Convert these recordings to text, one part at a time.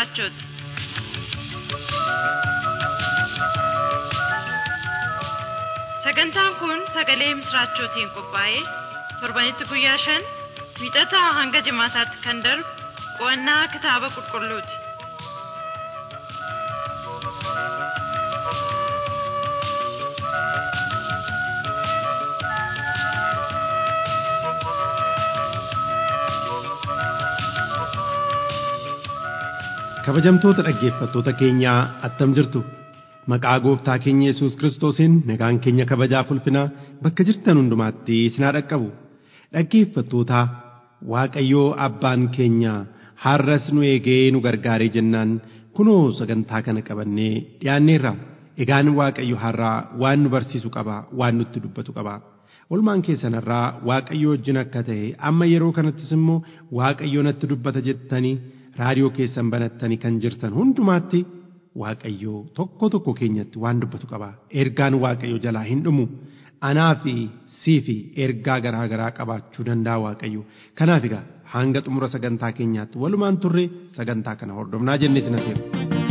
misraachoti. Sagantaan kun sagalee misraachootiin qophaa'ee torbanitti guyyaa shan wiixataa hanga jimaataatti kan darbu qo'annaa kitaaba qulqulluuti. kabajamtoota dhaggeeffattoota keenyaa attam jirtu maqaa gooftaa keenya yesus kiristoosiin nagaan keenya kabajaaf ulfinaa bakka jirtan hundumaatti isin haa dhaqqabu dhaggeeffattoota waaqayyoo abbaan keenya har'as nu eegee nu gargaaree jennaan kunoo sagantaa kana qabannee dhiyaanneerra egaan waaqayyo har'aa waan nu barsiisu qaba waan nutti dubbatu qaba olmaan keessanarraa waaqayyo wajjin akka ta'e amma yeroo kanattis immoo waaqayyo natti dubbata jettanii raadiyoo keessan banattanii kan jirtan hundumaatti waaqayyo tokko tokko keenyatti waan dubbatu qaba ergaan waaqayyo jalaa hin dhumu anaa fi sii fi ergaa garaa garaa qabaachuu danda'a waaqayyo kanaaf egaa hanga xumura sagantaa keenyaatti walumaan turre sagantaa kana hordofnaa jennee sinateera.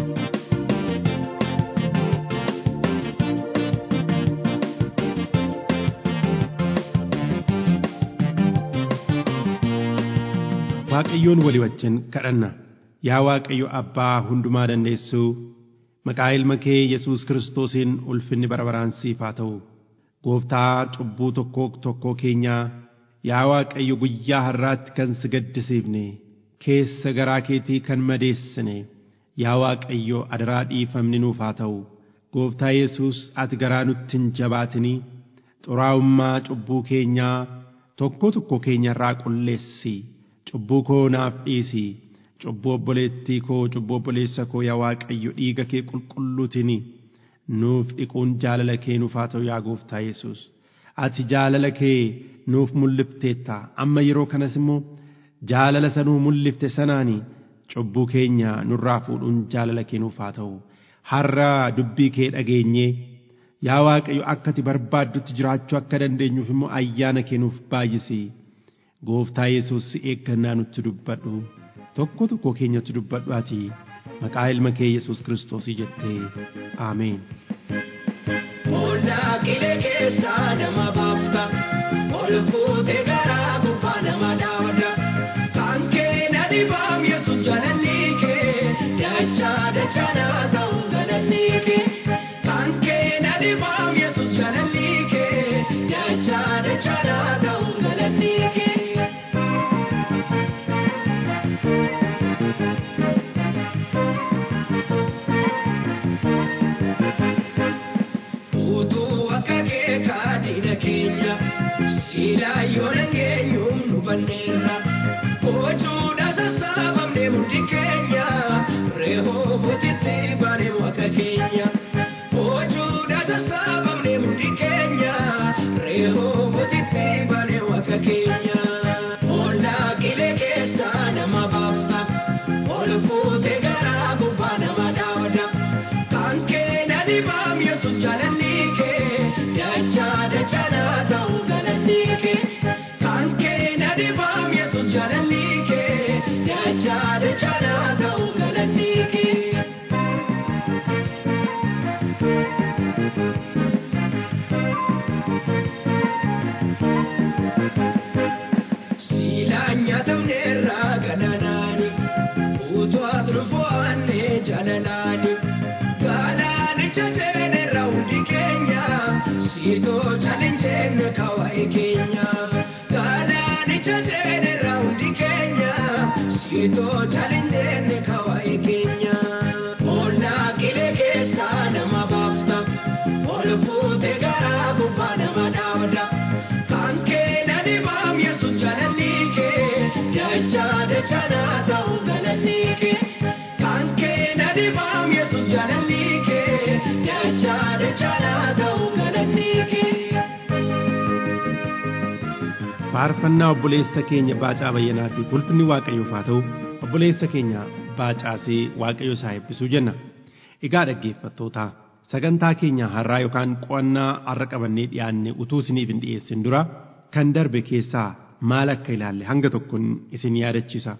waaqayyoon walii wajjin kadhanna yaa waaqayyo abbaa hundumaa dandeessuu maqaa ilma kee yesus kiristoosiin ulfinni bara baraan siif haa ta'u gooftaa cubbuu tokkoo tokkoo keenyaa yaa waaqayyo guyyaa har'aatti kan si gaddisiifne keessa garaa keetii kan madeessine yaa waaqayyo adaraa dhiifamni nuuf haa ta'u gooftaa yesus ati garaa nutti hin jabaatinii xuraa'ummaa cubbuu keenyaa tokko tokko keenya irraa qulleessi cubbuu koo naaf dhiisi cubbuu obboleettii koo cubbuu obboleessa koo yaa waaqayyo dhiiga kee qulqulluutiin nuuf dhiquun jaalala kee nuuf haa ta'u yaa gooftaa yesus ati jaalala kee nuuf mul'ifteetta amma yeroo kanas immoo jaalala sanuu mul'ifte sanaani cubbuu keenya nurraa fuudhuun jaalala kee nuuf haa ta'u har'a dubbii kee dhageenyee yaa waaqayyo akka ati barbaaddutti jiraachuu akka dandeenyuuf immoo ayyaana kee nuuf baay'isi. gooftaa yesus si eeggannaa nutti dubbadhu tokko tokko keenyatti dubbadhu ati maqaa ilma kee yesus kiristoosii jettee aameen. Ooldaa qilee keessaa nama baafta ol fuutee garaa gubbaa nama dhaabda kan kee na dhibaam yesus jaalalli kee dachaa dachaa naa ta'u galanni kee kan kee na dhibaam yesus jaalalli kee dachaa dachaa naa ta'u galanni kee. utuu akka kee kaadina keenya siilaa yoo dhageenyu nu banneerra bocuudha sassaabamne hundi keenya reehoo butitti baane waaqa keenya bocuudha sassaabamne hundi keenya reehoo butitti baane waaqa keenya ollaa qilee keessaa nama baafta ol fuutee garaa gubbaa nama dhaabda kan kee na dhibaam yesus jaalalli kee dachaa dachaa naa ta'u galanni kee kan kee na dhibaam yesus jaalalli kee dachaa dachaa naa ta'u galanni kee. Siilaan nyaatamneerraa gananaani utuu ati dhufoonne jaalalaani gaalaanicha jeenerra hundi keenya siitoo chalinjeen kawaa'e keenya gaalaanicha jeenerra hundi keenya siitoo chalinjeen kawaa'e keenya ollaa qilee keessaa nama baafta ol fuutee garaa gubbaa nama dhaabda kan kee na dhibaam yesus jaalalli kee dachaa dachaa naa ta'u galanni kee kan kee na dhibaam yesus jaalalli kee dachaa dachaa naa ta'u galanni kee. faarfannaa obboleessa keenya baacaa bayyanaatiif ulfinni waaqayyoof haa ta'u obboleessa keenya baacaasee waaqayyo isaa eebbisuu jenna egaa dhaggeeffattoota sagantaa keenya har'aa yookaan qo'annaa har'a qabannee dhiyaanne utuu isiniif hin dhiyeessin dura kan darbe keessaa maal akka ilaalle hanga tokkoon isin yaadachiisa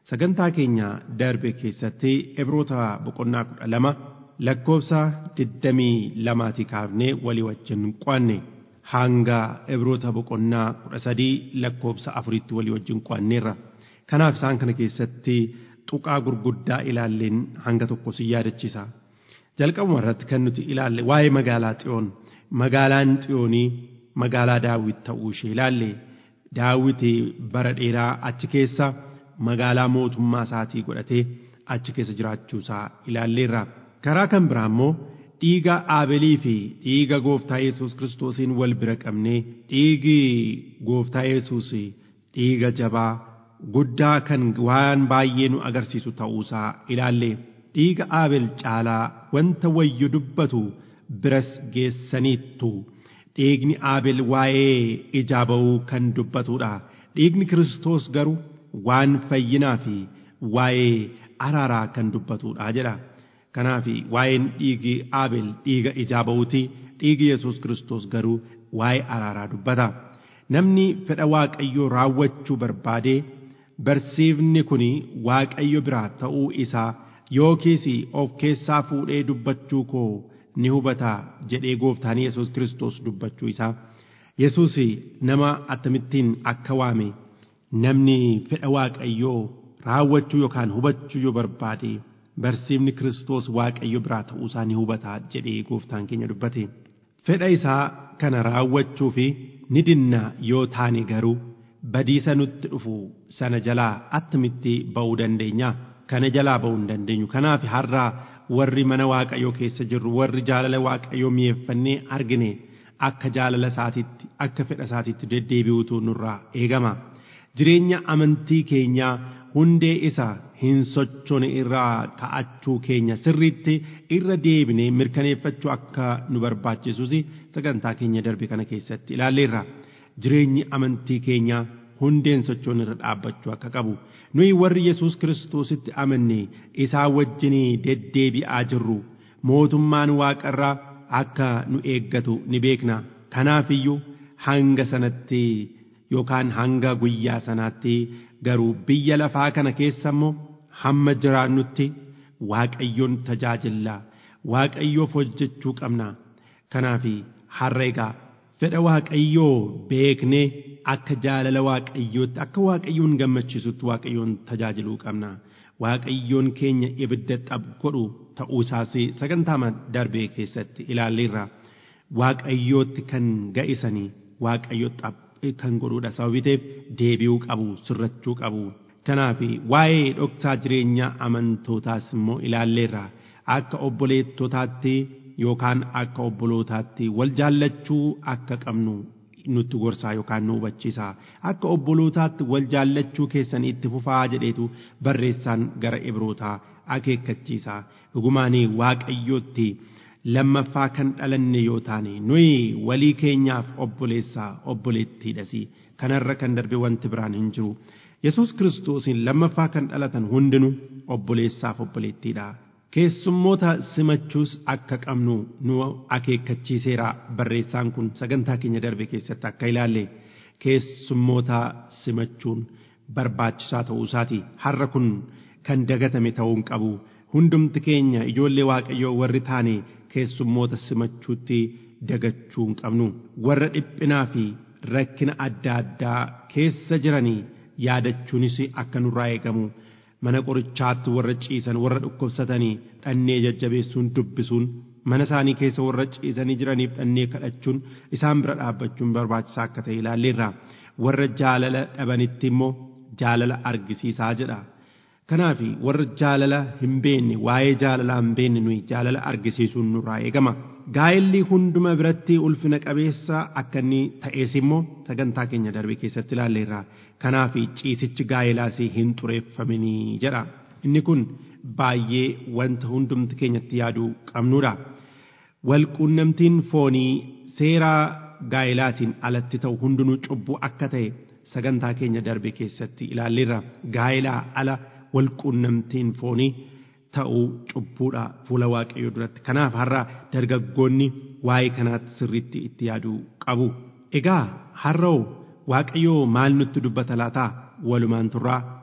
sagantaa keenya darbe keessatti ibroota boqonnaa kudha lama lakkoofsa digdamii lamaati kaafnee walii wajjin qo'anne hanga ibroota boqonnaa kudha sadii lakkoofsa afuritti walii wajjin qo'anneerra kanaaf isaan kana keessatti tuqaa gurguddaa ilaalleen hanga tokko si yaadachiisa jalqabuma irratti kan nuti ilaalle waa'ee magaalaa xiyoon magaalaan xiyoonii magaalaa daawit ta'uu ishee ilaalle daawit bara dheeraa achi keessa magaalaa mootummaa isaatii godhatee achi keessa jiraachuu isaa ilaalleerra karaa kan biraa immoo dhiiga aabelii fi dhiiga gooftaa yesus kiristoosiin wal bira qabnee dhiigi gooftaa yesus dhiiga jabaa guddaa kan waan baay'ee nu agarsiisu ta'uusaa ilaalle dhiiga aabel caalaa wanta wayyu dubbatu biras geessaniittu dhiigni aabel waa'ee ijaa ba'uu kan dubbatudha dhiigni kiristoos garuu waan fayyinaa fi waa'ee araaraa kan dubbatudha jedha kanaaf waa'een dhiigi aabel dhiiga ijaa ba'uuti dhiigi yesus kiristoos garuu waa'ee araaraa dubbata namni fedha waaqayyoo raawwachuu barbaadee barsiifni kun waaqayyo biraa ta'uu isaa yookiis of keessaa fuudhee dubbachuu koo ni hubata jedhee gooftaan yesus kiristoos dubbachuu isaa yesus nama akkamittiin akka waame namni fedha waaqayyoo raawwachuu yookaan hubachuu yoo barbaade barsiifni kiristoos waaqayyo biraa ta'uu isaa ni hubata jedhee gooftaan keenya dubbate fedha isaa kana raawwachuu fi ni dinna yoo taane garuu badiisa nutti dhufu sana jalaa attamitti ba'uu dandeenya kana jalaa ba'uu hin dandeenyu kanaaf har'aa warri mana waaqayyoo keessa jirru warri jaalala waaqayyoo mi'eeffannee argine akka jaalala isaatitti akka fedha isaatitti deddeebi'uutu nurraa eegama jireenya amantii keenyaa hundee isa hin sochoone irraa ka'achuu keenya sirriitti irra deebinee mirkaneeffachuu akka nu barbaachisus sagantaa keenya darbe kana keessatti ilaalleerra jireenyi amantii keenyaa hundeen sochoon irra dhaabbachuu akka qabu nuyi warri yesus kiristoositti amanne isaa wajjinii deddeebi'aa jirru mootummaan waaqarraa akka nu eeggatu ni beekna kanaafiyyuu hanga sanatti yookaan hanga guyyaa sanaatti garuu biyya lafaa kana keessa immoo hamma jiraannutti waaqayyoon tajaajillaa waaqayyoof hojjechuu qabna kanaaf har'a egaa fedha waaqayyoo beeknee akka jaalala waaqayyootti akka waaqayyoon gammachiisutti waaqayyoon tajaajiluu qabna waaqayyoon keenya ibidda xab godhu ta'uu isaas sagantaa darbee keessatti ilaalleerra waaqayyootti kan ga'isanii waaqayyo xab kan godhuudha sababii ta'eef deebi'uu qabu sirrachuu qabu kanaaf waa'ee dhoksaa jireenya amantootaas immoo ilaalleerra akka obboleettotaatti yookaan akka obbolootaatti wal jaallachuu akka qabnu nutti gorsaa yookaan nu hubachiisa akka obbolootaatti wal jaallachuu keessan itti fufaa jedheetu barreessaan gara ibrootaa akeekkachiisa dhugumaanii waaqayyootti lammaffaa kan dhalanne yoo taane nuyi walii keenyaaf obboleessaa obboleettiidhas kanarra kan darbe wanti biraan hin jiru yesus kiristoosiin lammaffaa kan dhalatan hundinuu obboleessaaf obboleettiidha keessummoota simachuus akka qabnu nu akeekkachiiseera barreessaan kun sagantaa keenya darbe keessatti akka ilaalle keessummoota simachuun barbaachisaa ta'uu isaati har'a kun kan dagatame ta'uu hin qabu hundumti keenya ijoollee waaqayyoo warri taane keessummoota simachuutti dagachuu hin qabnu warra dhiphinaa fi rakkina adda addaa keessa jiranii yaadachuunis akka nurraa eegamu mana qorichaatti warra ciisan warra dhukkubsatanii dhannee jajjabeessuun dubbisuun mana isaanii keessa warra ciisanii jiraniif dhannee kadhachuun isaan bira dhaabbachuun barbaachisaa akka ta'e ilaalleerra warra jaalala dhabanitti immoo jaalala argisiisaa jedha kanaaf warra jaalala hin beekne waa'ee jaalalaa hin beekne nuyi jaalala argisiisuun nurraa eegama gaa'elli hunduma biratti ulfina qabeessa akka inni ta'es immoo sagantaa keenya darbe keessatti ilaalleerra kanaaf ciisichi gaa'elaas hin xureeffaminii jedha inni kun baay'ee wanta hundumti keenyatti yaaduu qabnudha walquunnamtiin foonii seeraa gaa'elaatiin alatti ta'u hundinuu cubbuu akka ta'e sagantaa keenya darbe keessatti ilaalleerra gaa'elaa ala walquunnamtiin foonii ta'uu cubbuudha fuula waaqayyoo duratti kanaaf har'a dargaggoonni waa'ee kanaatti sirriitti itti yaaduu qabu egaa har'oo waaqayyoo maal nutti dubbata laataa walumaan turraa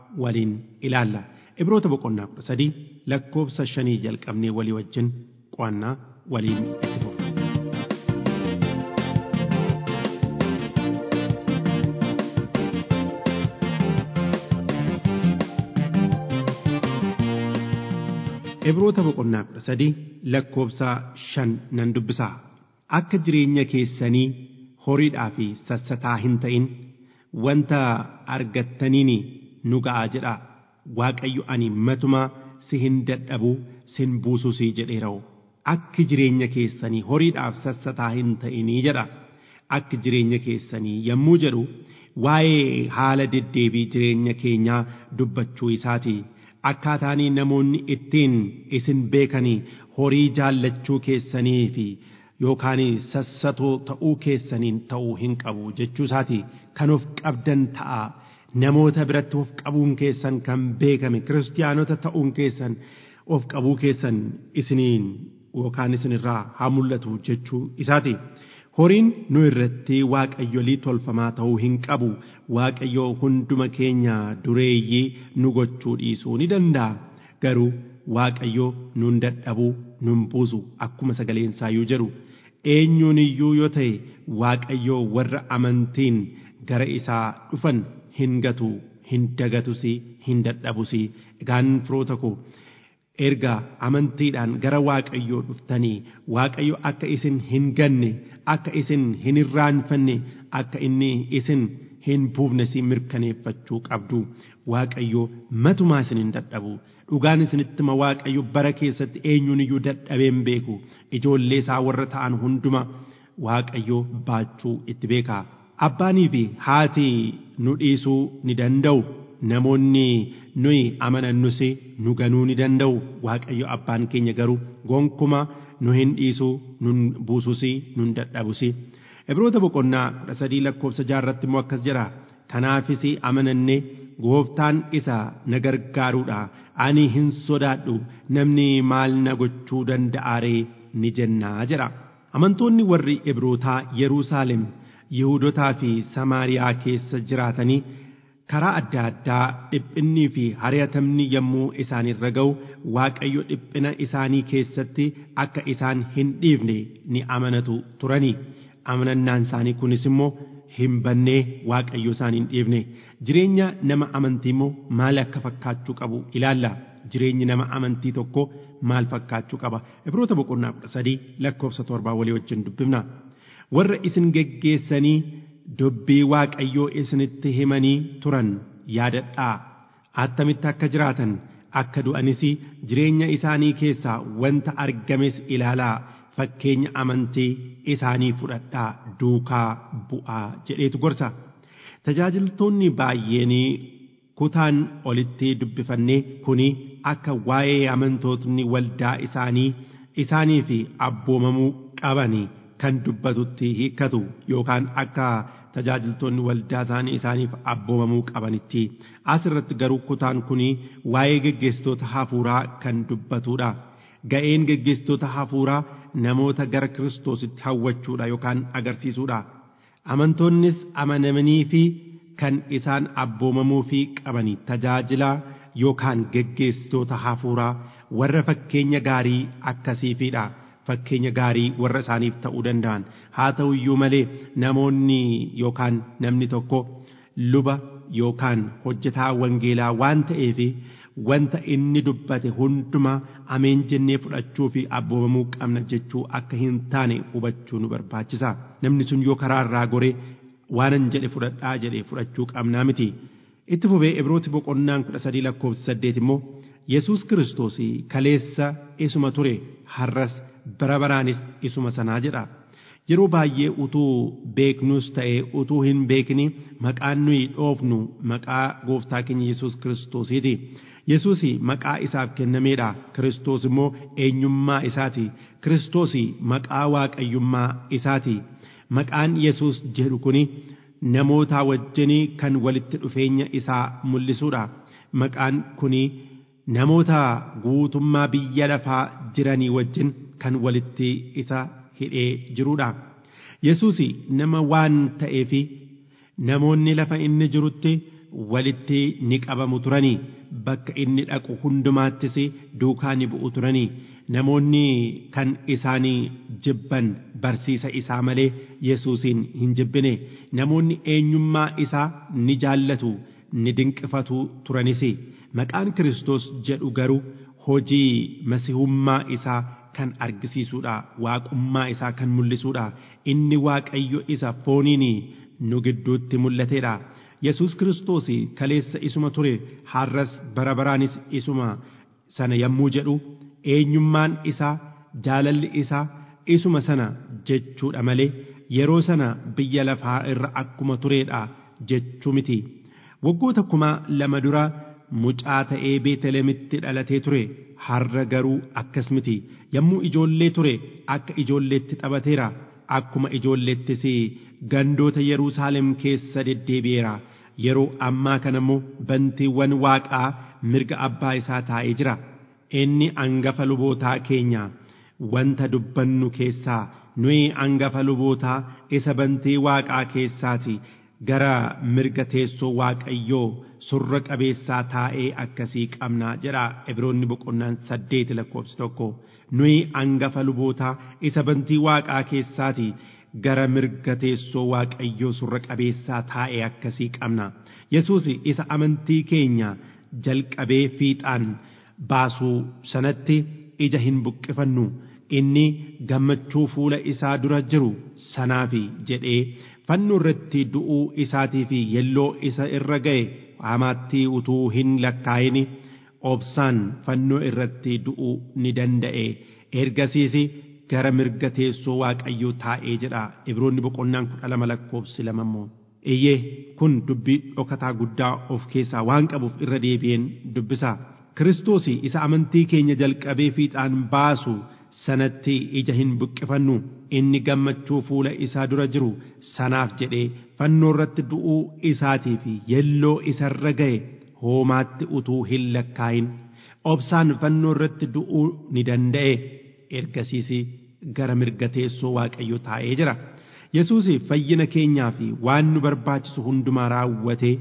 waliin ilaalla. Ibroota boqonnaa kudha sadii lakkoofsa shanii jalqabnee walii wajjin qo'annaa waliin itti fufna. Ibroota boqonnaa kudha sadii lakkoofsa shan nan dubbisaa. Akka jireenya keessanii horiidhaa fi sassataa hin ta'in wanta argattaniin nu ga'a jedha. Waaqayyo ani matuma si hin dadhabu sin buusus jedheera'u. Akki jireenya keessanii horiidhaaf sassataa hin ta'inii jedha. Akki jireenya keessanii yommuu jedhu waa'ee haala deddeebii jireenya keenyaa dubbachuu isaati. Akkaataanii namoonni ittiin isin beekanii horii jaallachuu keessanii fi yookaan sassatoo ta'uu keessaniin ta'uu hin qabu jechuu isaati. Kan of qabdan ta'a. Namoota biratti of qabuun keessan kan beekame kiristaanota ta'uun keessan of qabuu keessan isiniin yookaan isinirraa haa mul'atu jechuu isaati. Horiin nu irratti waaqayyolii tolfamaa ta'uu hin qabu. Waaqayyo hunduma keenya dureeyyii nu gochuu dhiisuu ni danda'a. Garuu waaqayyo nun dadhabuu nun buusu akkuma sagaleen isaayyuu jedhu. Eenyuun iyyuu yoo ta'e waaqayyo warra amantiin gara isaa dhufan hin gatu hin dagatus hin dadhabus. Egaan firoota koo erga amantiidhaan gara waaqayyoo dhuftanii waaqayyo akka isin hin ganne akka isin hin irraanfanne akka inni isin hin buufne si mirkaneeffachuu qabdu waaqayyo matumaa isin hin dadhabu dhugaan isinitti ma waaqayyo bara keessatti eenyuun iyyuu dadhabeen beeku ijoollee isaa warra ta'an hunduma waaqayyo baachuu itti beeka abbaanii fi haati nu dhiisuu ni danda'u namoonni nuyi amanannus nu ganuu ni danda'u waaqayyo abbaan keenya garuu gonkuma nu hin dhiisuu nun buusus nun dadhabus ibroota boqonnaa kudha sadii lakkoofsa jaarratti immoo akkas jedha kanaafis amananne gooftaan isa na gargaaruudha ani hin sodaadhu namni maal na gochuu danda'aaree ni jennaa jedha amantoonni warri ibrootaa yeruusaalem yihudotaa fi samaariyaa keessa jiraatanii karaa adda addaa dhiphinnii fi hari'atamni yommuu isaanirra ga'u waaqayyo dhiphina isaanii keessatti akka isaan hin dhiifne ni amanatu turanii amanannaan isaanii kunis immoo hin bannee waaqayyo isaan hin dhiifne jireenya nama amantii immoo maal akka fakkaachuu qabu ilaalla jireenyi nama amantii tokko maal fakkaachuu qaba ibroota boqonnaa kudha sadii lakkoofsa torbaa walii wajjin dubbifna warra isin geggeessanii dubbii waaqayyoo isinitti himanii turan yaadadhaa attamitti akka jiraatan akka du'anis jireenya isaanii keessaa wanta argames ilaalaa fakkeenya amantii isaanii fudhadhaa duukaa bu'aa jedheetu gorsa tajaajiltoonni baay'een kutaan olitti dubbifannee kuni akka waa'ee amantootni waldaa isaanii isaanii fi abboomamuu qabanii kan dubbatutti hiikkatu yookaan akka tajaajiltoonni waldaa isaanii isaaniif abboomamuu qabanitti asirratti garuu kutaan kun waa'ee geggeessitoota hafuuraa kan dubbatudha. Ga'een geggeessitoota hafuuraa namoota gara kiristoositti hawwachuudha yookaan agarsiisuudha. Amantoonnis amanamanii fi kan isaan abboomamuu fi qabanii tajaajila yookaan geggeessitoota hafuuraa warra fakkeenya gaarii akkasiifidha. fakkeenya gaarii warra isaaniif ta'uu danda'an haa ta'u iyyuu malee namoonni yookaan namni tokko luba yookaan hojjetaa wangeelaa waan ta'eef wanta inni dubbate hunduma ameen jennee fudhachuu fi abboomamuu qabna jechuu akka hin taane hubachuu nu barbaachisa namni sun yoo karaa irraa goree waanan jedhe fudhadhaa jedhe fudhachuu qabnaa miti itti fufee ibrooti boqonnaan kudha sadii lakkoofsa saddeet immoo yesus kiristoos kaleessa isuma ture har'as bara baraanis isuma sanaa jedha yeroo baay'ee utuu beeknus ta'e utuu hin beekni maqaan nuyi dhoofnu maqaa gooftaa keenya yesus kiristoosiiti yesus maqaa isaaf kennameedha kiristoos immoo eenyummaa isaati kiristoos maqaa waaqayyummaa isaati maqaan yesus jedhu kuni namoota wajjin kan walitti dhufeenya isaa mul'isuudha maqaan kuni namoota guutummaa biyya lafaa jiranii wajjin kan walitti isa hidhee jiruudha. Yesuus nama waan ta'eef namoonni lafa inni jirutti walitti ni qabamu turanii bakka inni dhaqu hundumaattis duukaa ni bu'u turanii namoonni kan isaanii jibban barsiisa isaa malee yesuusin hin jibbine namoonni eenyummaa isaa ni jaallatu ni dinqifatu turanis maqaan Kiristoos jedhu garuu hojii masihummaa isaa kan argisiisuudha waaqummaa isaa kan mul'isuudha inni waaqayyo isa fooniin nu gidduutti mul'ateedha yesus kiristoos kaleessa isuma ture har'as bara baraanis isuma sana yommuu jedhu eenyummaan isaa jaalalli isaa isuma sana jechuudha malee yeroo sana biyya lafaa irra akkuma tureedha jechuu miti waggoota kuma lama dura mucaa ta'ee beetelemitti dhalatee ture har'a garuu akkas miti yommuu ijoollee ture akka ijoolleetti taphateera akkuma ijoolleettis gandoota Yerusaalem keessa deddeebi'eera yeroo ammaa kana immoo bantiiwwan waaqaa mirga abbaa isaa taa'ee jira inni angafa lubootaa keenya wanta dubbannu keessaa nuyi angafa lubootaa isa bantii waaqaa keessaati gara mirga teessoo waaqayyoo surra qabeessaa taa'ee akkasii qabnaa jedha Ibroonni boqonnaan saddeeti lakkoofsi tokko nuyi angafa lubootaa isa bantii waaqaa keessaati gara mirga teessoo waaqayyoo surra qabeessaa taa'ee akkasii qabna Yesuus isa amantii keenya jalqabee fiixaan baasuu sanatti ija hin buqqifannu inni gammachuu fuula isaa dura jiru sanaafi jedhee fannoo irratti du'uu isaatii fi yelloo isa irra ga'e hamaatti utuu hin lakkaa'in obsaan fannoo irratti du'uu ni danda'e ergasiis gara mirga teessoo waaqayyoo taa'ee jedha ibroonni boqonnaan kudha lama lakkoofsi lama immoo iyyee kun dubbii dhokataa guddaa of keessaa waan qabuuf irra deebi'een dubbisa kiristoos isa amantii keenya jalqabee fiixaan baasu sanatti ija hin buqqifannu inni gammachuu fuula isaa dura jiru sanaaf jedhee fannoo irratti du'uu isaatii fi yelloo isarra ga'e hoomaatti utuu hin lakkaa'in obsaan fannoo irratti du'uu ni danda'e ergasiis gara mirga teessoo waaqayyoo taa'ee jira yesuus fayyina keenyaa fi waan nu barbaachisu hundumaa raawwatee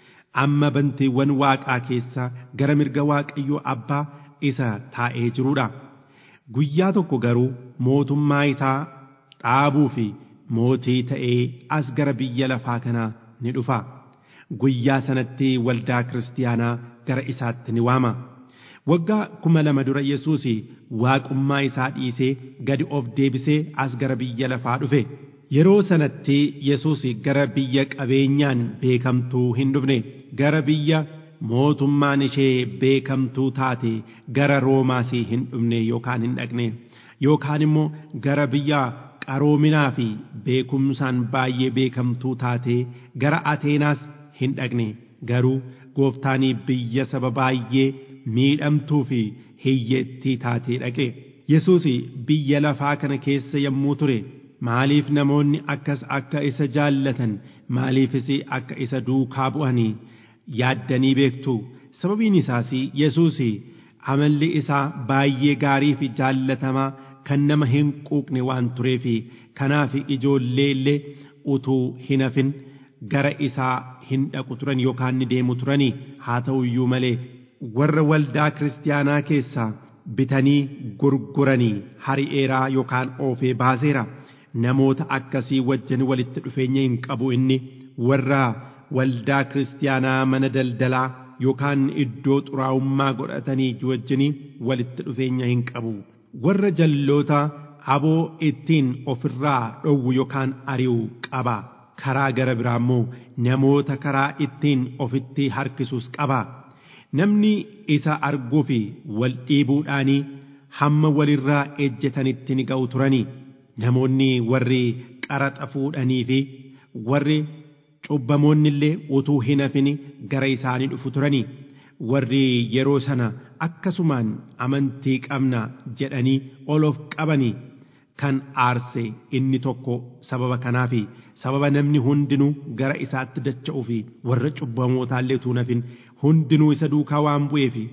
amma bantiiwwan waaqaa keessa gara mirga waaqayyoo abbaa isa taa'ee jiruudha. guyyaa tokko garuu mootummaa isaa dhaabuu fi mootii ta'ee as gara biyya lafaa kanaa ni dhufa guyyaa sanatti waldaa kiristaanaa gara isaatti ni waama waggaa kuma lama dura yesuus waaqummaa isaa dhiisee gadi of deebisee as gara biyya lafaa dhufe yeroo sanatti yesuus gara biyya qabeenyaan beekamtuu hin dhufne gara biyya mootummaan ishee beekamtuu taate gara roomaas hin dhufne yookaan hin dhaqne yookaan immoo gara biyya qaroominaa fi beekumsaan baay'ee beekamtuu taate gara ateenaas hin dhaqne garuu gooftaanii biyya saba baay'ee miidhamtuu fi hiyyeettii taatee dhaqe yesuus biyya lafaa kana keessa yommuu ture maaliif namoonni akkas akka isa jaallatan maaliifis akka isa duukaa bu'anii yaaddanii beektu sababiin isaas yesuus amalli isaa baay'ee gaarii fi jaallatamaa kan nama hin quuqne waan tureef kanaaf ijoollee illee utuu hin hafin gara isaa hin dhaqu turan yookaan ni deemu turanii haa ta'u iyyuu malee warra waldaa kiristaanaa keessaa bitanii gurguranii hari'eeraa yookaan oofee baaseera namoota akkasii wajjin walitti dhufeenya hin qabu inni warra waldaa kiristaanaa mana daldalaa yookaan iddoo xuraa'ummaa godhatanii wajjinii walitti dhufeenya hin qabu warra jalloota aboo ittiin ofirraa dhowwu yookaan ari'u qaba karaa gara biraa immoo namoota karaa ittiin ofitti harkisuus qaba namni isa arguu fi wal dhiibuudhaanii hamma walirraa ejjetanitti ni ga'u turanii namoonni warri qaraxa fuudhanii fi warri cubbamoonni illee utuu hin hafin gara isaanii dhufu turanii warri yeroo sana akkasumaan amantii qabna jedhanii ol of qabanii kan aarse inni tokko sababa kanaaf sababa namni hundinuu gara isaatti dacha'uu fi warra cubbamootaallee utuu hin hafin hundinuu isa duukaa waan bu'eef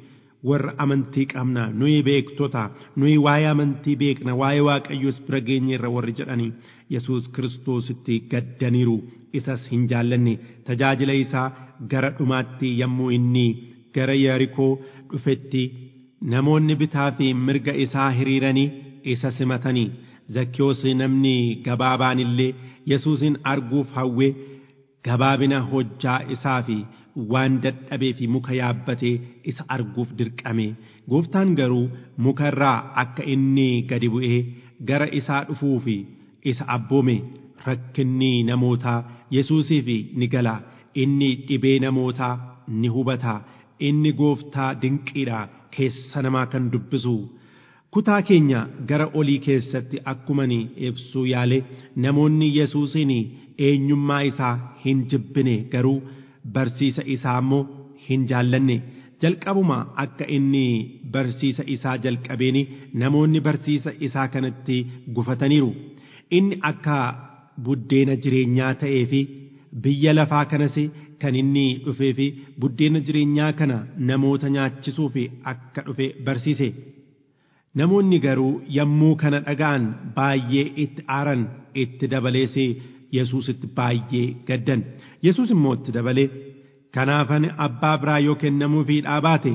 warra amantii qabna nuyi beektota nuyi waa'ee amantii beekna waa'ee waaqayyoos bira geenyeerra warri jedhanii yesus kiristoositti gaddaniiru isas hin jaallanne tajaajila isaa gara dhumaatti yommuu inni gara yerikoo dhufetti namoonni bitaa fi mirga isaa hiriiranii isa simatanii zakkiyoos namni gabaabaan illee yesuusin arguuf hawwe gabaabina hojjaa isaa fi waan dadhabee fi muka yaabbatee isa arguuf dirqame gooftaan garuu muka irraa akka inni gadi bu'ee gara isaa dhufuu fi isa abboome rakkinni namootaa yesuusiif ni gala inni dhibee namootaa ni hubata inni gooftaa dinqiidha keessa namaa kan dubbisu kutaa keenya gara olii keessatti akkumani ibsuu yaale namoonni yesuusin eenyummaa isaa hin jibbine garuu barsiisa isaa immoo hin jaallanne jalqabuma akka inni barsiisa isaa jalqabeeni namoonni barsiisa isaa kanatti gufataniiru inni akka buddeena jireenyaa ta'ee fi biyya lafaa kanas kan inni dhufee fi buddeena jireenyaa kana namoota nyaachisuu fi akka dhufe barsiise namoonni garuu yommuu kana dhaga'an baay'ee itti aaran itti dabalees yesuusitti baay'ee gaddan yesuus immoo itti dabalee kanaafan abbaa biraa yoo kennamuufii dhaabaate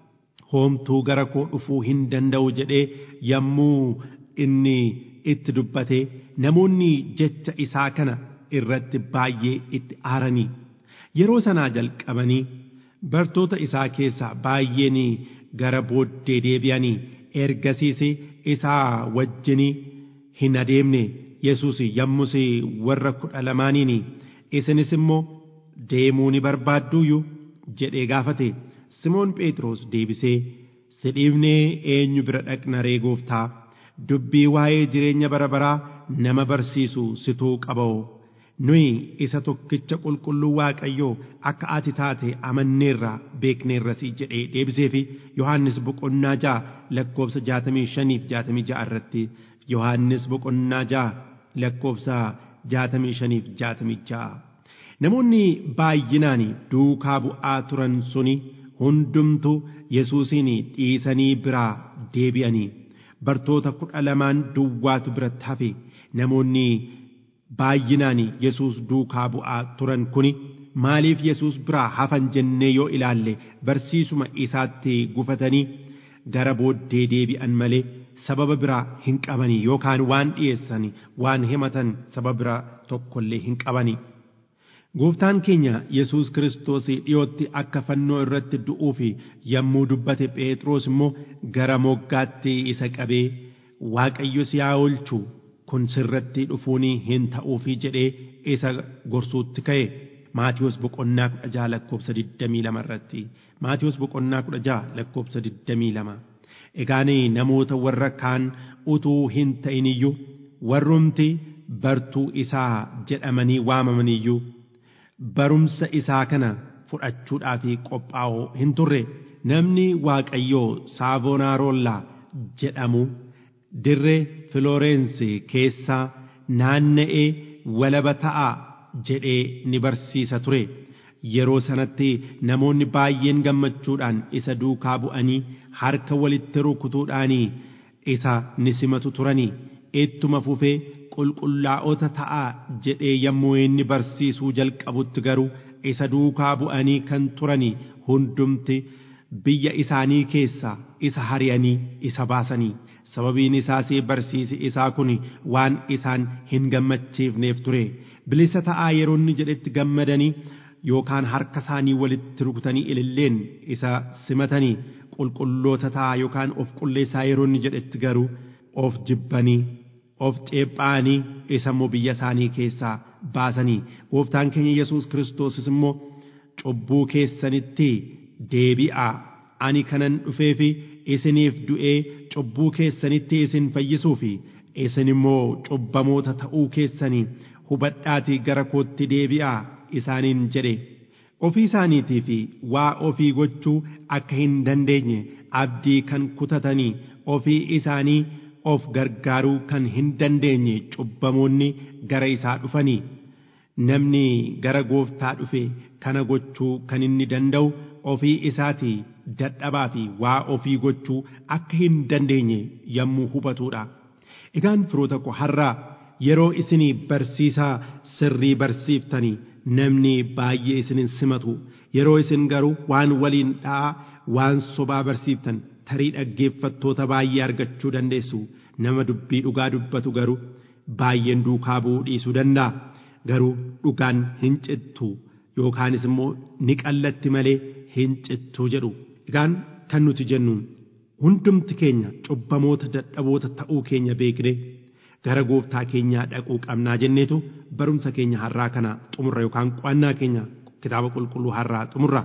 hoomtuu gara koo dhufuu hin danda'u jedhee yommuu inni itti dubbate namoonni jecha isaa kana irratti baay'ee itti aaranii yeroo sanaa jalqabanii bartoota isaa keessaa baay'een gara booddee deebi'anii ergasiis isaa wajjinii hin adeemne yesus yommus warra kudha lamaaniin isinis immoo deemuu ni barbaadduuyyu jedhee gaafate simoon phexros deebisee si dhiifnee eenyu bira dhaqna ree gooftaa dubbii waa'ee jireenya bara baraa nama barsiisu situu qaba'o nuyi isa tokkicha qulqulluu waaqayyoo akka ati taate amanneerra beekneerrasi jedhee deebiseefi yohannis boqonnaa ja'a lakkoobsa jaatamii shaniif jaatamii ja'a irratti yohannis boqonnaa ja'a lakkoobsa jaatamii shaniif jaatamii ja'a namoonni baay'inaan duukaa bu'aa turan suni hundumtu yesuusin dhiisanii biraa deebi'anii bartoota kudha lamaan duwwaatu biratti hafe namoonni baay'inaan yesuus duukaa bu'aa turan kuni maaliif yesuus biraa hafan jennee yoo ilaalle barsiisuma isaatti gufatanii gara booddee deebi'an malee sababa biraa hin qabanii yookaan waan dhiyeessan waan himatan sababa biraa tokkollee hin qabanii. Gooftaan keenya Yesuus Kiristoos dhiyootti akka fannoo irratti du'uuf yommuu dubbate Phexros immoo gara moggaatti isa qabee Waaqayyo si haa oolchu kun sirratti dhufuun hin ta'uufi jedhee isa gorsuutti ka'e. Maatiyus boqonnaa kudha jaha lakkoobsa digdamii lama irratti Maatiyus boqonnaa kudha jaha lakkoobsa digdamii lama. Egaan namoota warra kaan utuu hin ta'in iyyuu warrumti bartuu isaa jedhamanii waamaman iyyuu barumsa isaa kana fudhachuudhaaf qophaa'oo hin turre namni waaqayyoo saavonaarollaa jedhamu dirree filoorensi keessaa naanna'ee walaba ta'a jedhee ni barsiisa ture yeroo sanatti namoonni baay'een gammachuudhaan isa duukaa bu'anii harka walitti rukutuudhaanii isa ni simatu turanii ittuma fufee qulqullaa'ota ta'a jedhee yommuu inni barsiisuu jalqabutti garuu isa duukaa bu'anii kan turanii hundumti biyya isaanii keessaa isa hari'anii isa baasanii sababiin isaas barsiisi isaa kun waan isaan hin gammachiifneef ture bilisa ta'aa yeroo inni jedhetti gammadanii yookaan harka isaanii walitti rukutanii ililleen isa simatanii qulqulloota ta'aa yookaan of qulleessaa yeroo inni jedhetti garuu of jibbanii of xeephaanii isa immoo biyya isaanii keessaa baasanii gooftaan keenya yesus kiristoosis immoo cubbuu keessanitti deebi'aa ani kanan dhufee fi isiniif du'ee cubbuu keessanitti isin fayyisuu fi isin immoo cubbamoota ta'uu keessanii hubadhaatii gara kootti deebi'aa isaaniin jedhe ofii isaaniitii fi waa ofii gochuu akka hin dandeenye abdii kan kutatanii ofii isaanii of gargaaruu kan hin dandeenye cubbamoonni gara isaa dhufanii namni gara gooftaa dhufe kana gochuu kan inni danda'u ofii isaatii dadhabaa fi waa ofii gochuu akka hin dandeenye yommuu hubatudha. Egaan firoota koo har'aa yeroo isinii barsiisaa sirrii barsiiftanii namni baay'ee isinin simatu yeroo isin garuu waan waliin dha'aa waan sobaa barsiiftan tarii dhaggeeffattoota baay'ee argachuu dandeessu nama dubbii dhugaa dubbatu garuu baay'een duukaa bu'uu dhiisuu danda'a garuu dhugaan hin cittu yookaanis immoo ni qallatti malee hin cittu jedhu egaan kan nuti jennu hundumti keenya cubbamoota dadhaboota ta'uu keenya beekne gara gooftaa keenyaa dhaquu qabnaa jenneetu barumsa keenya har'aa kana xumurra yookaan qo'annaa keenya kitaaba qulqulluu har'aa xumurra.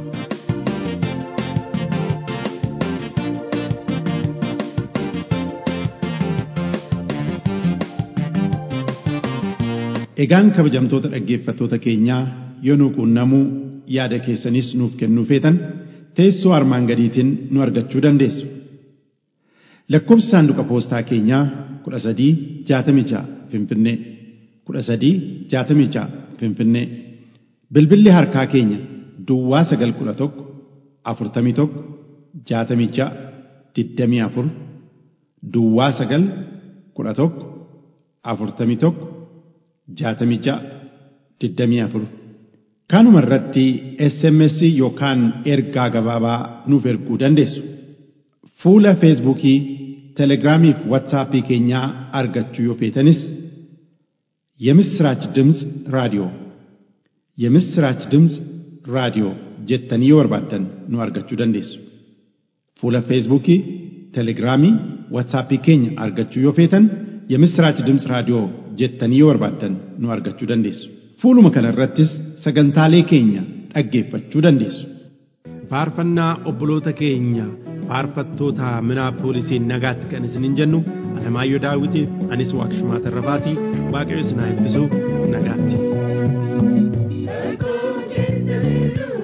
Egaan kabajamtoota dhaggeeffattoota keenyaa yoo nu quunnamuu yaada keessanis nuuf kennuu feetan teessoo armaan gadiitiin nu argachuu dandeessu. Lakkoofsi saanduqa poostaa keenyaa kudha sadii jaatamii ja'a Finfinnee kudha sadii jaatamii ja'a Finfinnee bilbilli harkaa keenya Duwwaa sagal kudha tokko afurtamii tokko jaatamii ja'a digdamii afur Duwwaa sagal kudha tokko afurtamii tokko jaatamii ja'a digdamii afur kanuma irratti SMS yookaan ergaa gabaabaa nuuf erguu dandeessu. Fuula Feesbuukii, Telegiraamii fi Waatsaappii keenyaa argachuu yoo feetanis የምስራች ድምፅ ራዲዮ የምስራች ድምፅ ራዲዮ jettanii yoo barbaaddan nu argachuu dandeessu. Fuula Feesbuukii, Telegiraamii, Waatsaappii keenya argachuu yoo feetan የምስራች ድምፅ raadiyoo jettanii yoo barbaaddan nu argachuu dandeessu. Fuuluma kana irrattis sagantaalee keenya dhaggeeffachuu dandeessu. faarfannaa obboloota keenya faarfattoota minaapoolisiin nagaatti kan isinin jennu alamaayyoo daawitiif anis waaqshumaa tarrafaatii waaqayyo isin haa eebbisu nagaatti. Eeguun keessa